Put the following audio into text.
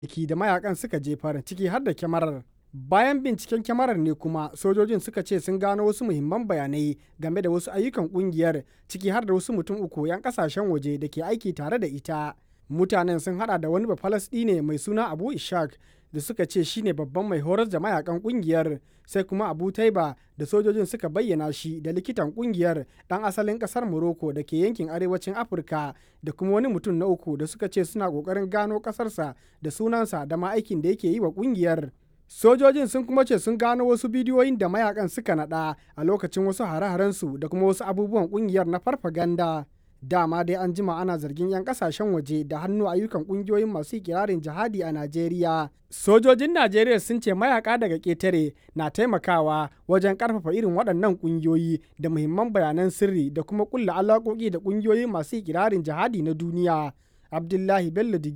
kayayyaki da mayakan suka jefar ciki har da kyamarar. Bayan binciken kyamarar ne kuma sojojin suka ce sun gano wasu muhimman bayanai game da wasu ayyukan kungiyar ciki har da wasu mutum uku 'yan kasashen waje da ke aiki tare da ita. Mutanen sun hada da wani Bafalasɗine mai suna Abu Ishaq da suka ce shine babban mai horar da mayakan kungiyar sai kuma Abu Taiba da sojojin suka bayyana shi da likitan kungiyar dan asalin kasar Morocco da ke yankin arewacin Afirka da kuma wani mutum na uku da suka ce suna kokarin gano kasarsa da sunansa da ma aikin da yake yi wa kungiyar. Sojojin sun kuma ce sun gano wasu bidiyoyin da mayakan suka nada a lokacin wasu hare-harensu da kuma wasu abubuwan kungiyar na farfaganda. Dama dai an jima ana zargin 'yan kasashen waje da hannu ayyukan kungiyoyin masu ikirarin jihadi a Najeriya. Sojojin Najeriya sun ce mayaka daga ƙetare na taimakawa wajen ƙarfafa irin waɗannan ƙungiyoyi da muhimman bayanan sirri da kuma ƙulla alaƙoƙi da ƙungiyoyi masu ikirarin jihadi na duniya. Abdullahi Bello